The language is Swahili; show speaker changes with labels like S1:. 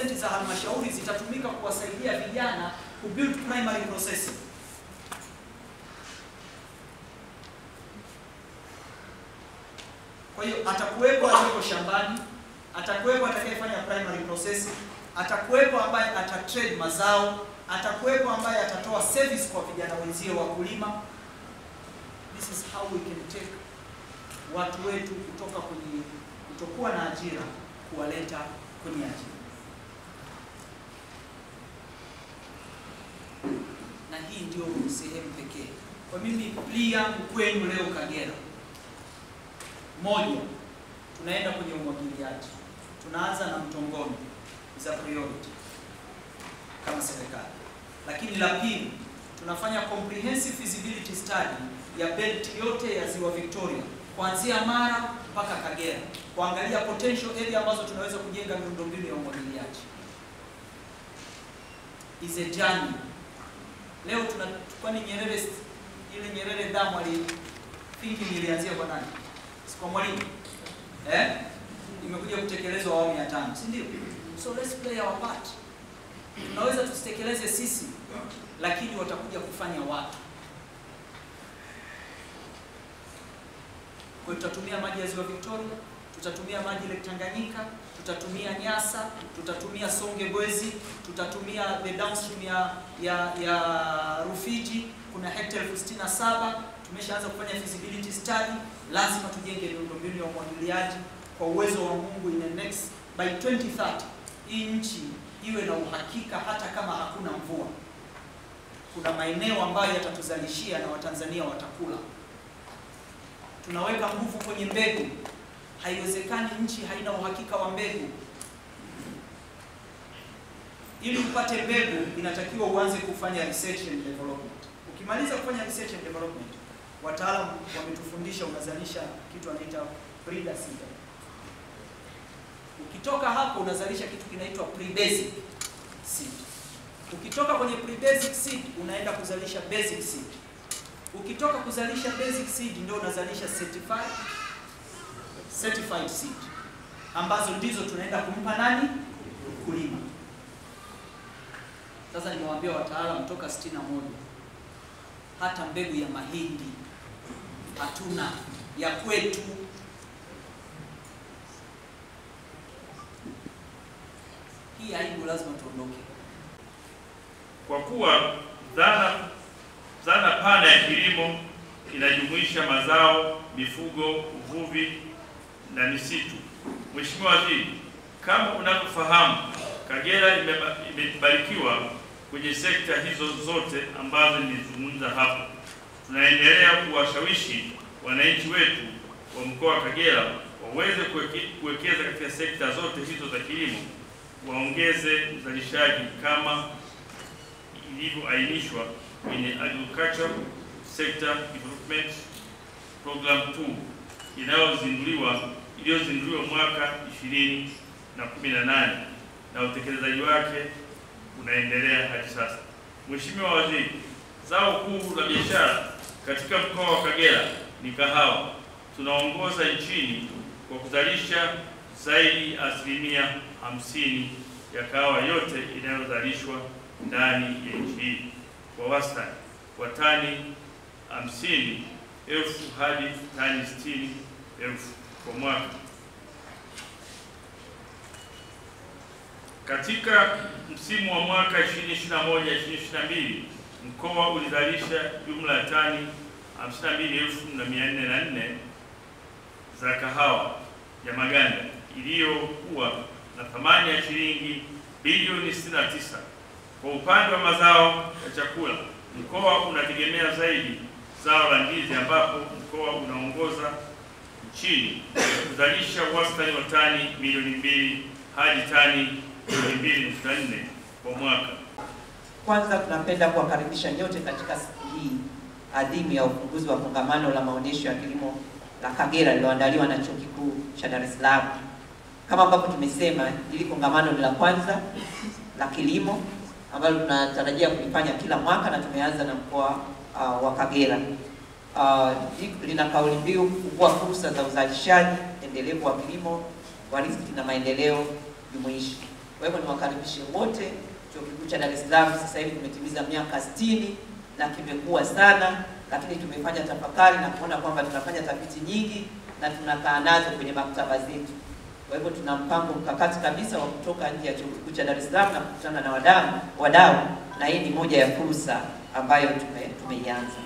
S1: 50% za halmashauri zitatumika kuwasaidia vijana ku build primary processing. Kwa hiyo atakuwepo aliyeko shambani, atakuwepo atakayefanya primary processing, atakuwepo ambaye atatrade mazao, atakuwepo ambaye atatoa service kwa vijana wenzie wakulima. This is how we can take watu wetu kutoka kwenye kutokuwa na ajira kuwaleta kwenye ajira. Na hii ndio sehemu pekee. Kwa mimi plea yangu kwenu leo Kagera, moja, tunaenda kwenye umwagiliaji. Tunaanza na Mtongoni za priority kama serikali, lakini la pili, tunafanya comprehensive feasibility study ya belt yote ya ziwa Victoria kuanzia Mara mpaka Kagera, kuangalia potential area ambazo tunaweza kujenga miundombinu ya umwagiliaji. Is a journey. Leo tuna kwani Nyerere ile Nyerere damu ali thinking ilianzia kwa nani? Si kwa Mwalimu. Eh? Imekuja kutekelezwa awamu ya tano, si ndio? So let's play our part. Tunaweza tusitekeleze sisi, lakini watakuja kufanya watu. Kwa hiyo tutatumia maji ya ziwa Victoria, tutatumia maji Lake Tanganyika, tutatumia Nyasa, tutatumia Songe Bwezi, tutatumia the downstream ya ya ya Rufiji. Kuna hekta elfu sitini na saba tumeshaanza kufanya feasibility study. Lazima tujenge miundombinu ya umwagiliaji kwa uwezo wa Mungu, in the next by 2030 hii nchi iwe na uhakika, hata kama hakuna mvua, kuna maeneo ambayo yatatuzalishia na Watanzania watakula tunaweka nguvu kwenye mbegu. Haiwezekani nchi haina uhakika wa mbegu. Ili upate mbegu, inatakiwa uanze kufanya research and development. Ukimaliza kufanya research and development, wataalamu wametufundisha unazalisha kitu anaita breeder seed. Ukitoka hapo unazalisha kitu kinaitwa pre-basic seed. Ukitoka kwenye pre-basic seed unaenda kuzalisha basic seed. Ukitoka kuzalisha basic seed ndio unazalisha certified certified seed ambazo ndizo tunaenda kumpa nani? Mkulima. Sasa nimewaambia wataalamu toka 61 hata mbegu ya mahindi hatuna ya kwetu. Hii aibu lazima tuondoke.
S2: Kwa kuwa dhana dhana pana ya kilimo inajumuisha mazao, mifugo, uvuvi na misitu. Mheshimiwa Waziri, kama unavyofahamu, Kagera imeba- imebarikiwa kwenye sekta hizo zote ambazo nimezungumza hapo. Tunaendelea kuwashawishi wananchi wetu wa mkoa wa Kagera waweze kuweke- kuwekeza katika sekta zote hizo za kilimo, waongeze uzalishaji kama ilivyoainishwa kwenye Agriculture Sector Development Program 2 inayozinduliwa iliyozinduliwa mwaka 2018 na utekelezaji wake unaendelea hadi sasa. Mheshimiwa Waziri, zao kuu la biashara katika mkoa wa Kagera ni kahawa. Tunaongoza nchini kwa kuzalisha zaidi ya asilimia hamsini ya kahawa yote inayozalishwa ndani ya nchi hii kwa wastani wa tani hamsini elfu hadi tani sitini elfu kwa mwaka. Katika msimu wa mwaka 2021-2022 mkoa ulizalisha jumla ya tani 52,404 za kahawa ya maganda iliyokuwa na thamani ya shilingi bilioni 69. Kwa upande wa mazao ya chakula, mkoa unategemea zaidi zao la ndizi ambapo mkoa unaongoza nchini kuzalisha wastani wa tani milioni mbili hadi tani milioni mbili nukta nne kwa mwaka.
S3: Kwanza tunapenda kuwakaribisha nyote katika siku hii adhimu ya ufunguzi wa kongamano la maonyesho ya kilimo la Kagera lililoandaliwa na Chuo Kikuu cha Dar es Salaam. Kama ambavyo tumesema, hili kongamano ni la kwanza la kilimo ambalo tunatarajia kulifanya kila mwaka na tumeanza na mkoa uh, wa Kagera. Uh, lina kauli mbiu kufungua fursa za uzalishaji endelevu wa kilimo kwa riziki na maendeleo jumuishi. Kwa hivyo niwakaribishe wote. Chuo Kikuu cha Dar es Salaam sasa hivi tumetimiza miaka 60 na kimekuwa sana, lakini tumefanya tafakari na kuona kwamba tunafanya tafiti nyingi na tunakaa nazo kwenye maktaba zetu. Kwa hivyo tuna mpango mkakati kabisa wa kutoka nje ya Chuo Kikuu cha Dar es Salaam na kukutana na wadau wadau, na hii ni moja ya fursa ambayo tume, tumeianza.